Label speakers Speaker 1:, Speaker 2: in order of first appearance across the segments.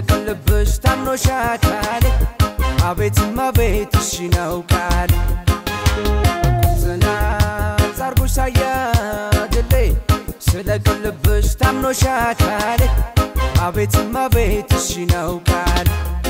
Speaker 1: ቅልብሽ ታምኖሻታል አቤትማ ቤት እሺ ነው ቃል ጽናት ዛርጎሽ ሳያድሌ ስለ ቅልብሽ ታምኖሻታል አቤትማ ቤት እሺ ነው ቃል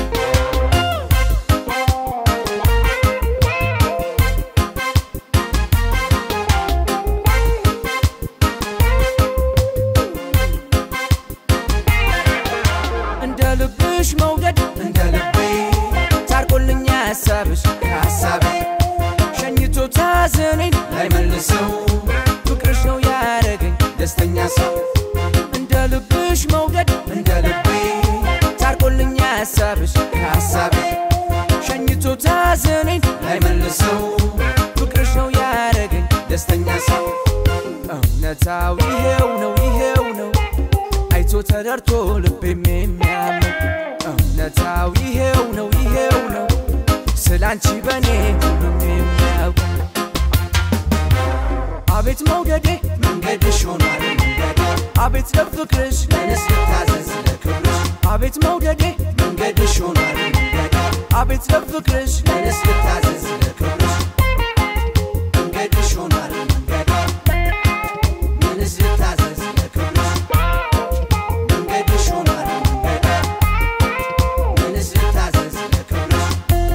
Speaker 1: እንደ ልብሽ መውደድ እንደ ልቤ ታርቆልኛ ሀሳብሽ ከሀሳቤ ሸኝቶ ታዘኔን ላይመልሰው ፍቅርሽ ነው ያረገኝ ደስተኛ ሰው እንደ ልብሽ መውደድ እንደ ልቤ ታርቆልኛ ሀሳብሽ ከሀሳቤ ሸኝቶ ታዘኔን ላይመልሰው ፍቅርሽ ነው ያረገኝ ደስተኛ ሰው እውነታው ይሄው ነው ይሄው ነው አይቶ ተረድቶ ልቤም የሚያምን እውነታው ይሄው ነው ይሄው ነው ስላንቺ በኔ ሁሉም የሚያውቅ አቤት መውደዴ
Speaker 2: መንገድሽ ሆኗል መንገዴ
Speaker 1: አቤት ለፍቅርሽ
Speaker 2: ለንስ ልታዘዝ ለክብርሽ
Speaker 1: አቤት መውደዴ
Speaker 2: መንገድሽ ሆኗል መንገዴ
Speaker 1: አቤት ለፍቅርሽ
Speaker 2: ለንስ ልታዘዝ ለክብርሽ መንገድሽ ሆኗል መንገዴ ለንስ ልታዘዝ ለክብርሽ መንገድሽ ሆኗል መንገዴ ለንስ ልታዘዝ ለክብርሽ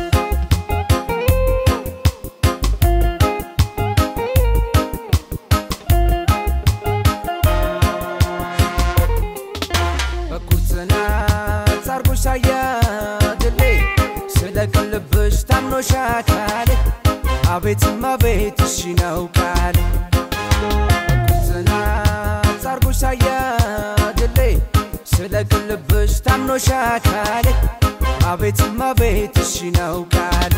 Speaker 1: በኩል ጽናት ዛርጎሽ ሳያድሌ ስለ ቅልብሽ ታምኖሻታል አቤትማ ቤት እሺ ነው ቃል በኩል ጽናት ዛርጎሽ ሳያድሌ ስለ ቅልብሽ ታምኖሻታል አቤትማ ቤት እሺ ነው ቃል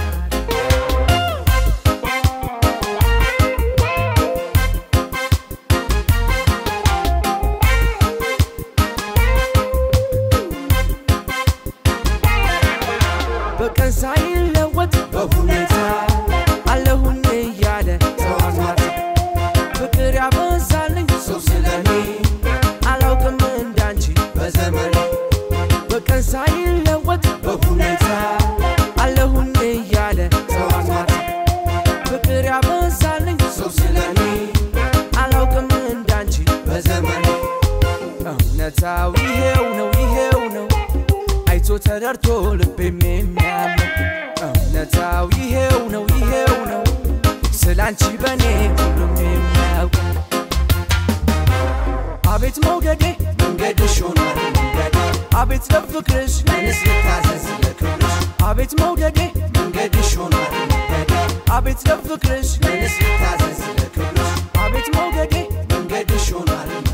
Speaker 1: በቀን ሳይለወጥ በሁኔታ አለሁኝ እያለ ጠዋት ማታ ፍቅር ያበዛልኝ
Speaker 2: ሰው ስለኔ
Speaker 1: አላውቅም እንዳንቺ
Speaker 2: በዘመኔ
Speaker 1: በቀን ሳይለወጥ
Speaker 2: በሁኔታ
Speaker 1: አለሁኝ እያለ ጠዋት ማታ ፍቅር ያበዛልኝ
Speaker 2: ሰው ስለኔ
Speaker 1: አላውቅም እንዳንቺ
Speaker 2: በዘመኔ
Speaker 1: እውነታው ይሄው ነው ይሄው ነው አይቶ ተረድቶ ልቤም የሚያምን እውነታው ይሄው ነው ይሄው ነው ስላንቺ በኔ ሁሉም የሚያውቅ አቤት መውደዴ
Speaker 2: መንገድሽ ሆኗል መንገዴ
Speaker 1: አቤት ለፍቅርሽ
Speaker 2: ለንስ ልታዘዝ ለክብርሽ
Speaker 1: አቤት መውደዴ
Speaker 2: መንገድሽ ሆኗል መንገዴ
Speaker 1: አቤት ለፍቅርሽ
Speaker 2: ለንስ ልታዘዝ ለክብርሽ
Speaker 1: አቤት መውደዴ
Speaker 2: መንገድሽ ሆኗል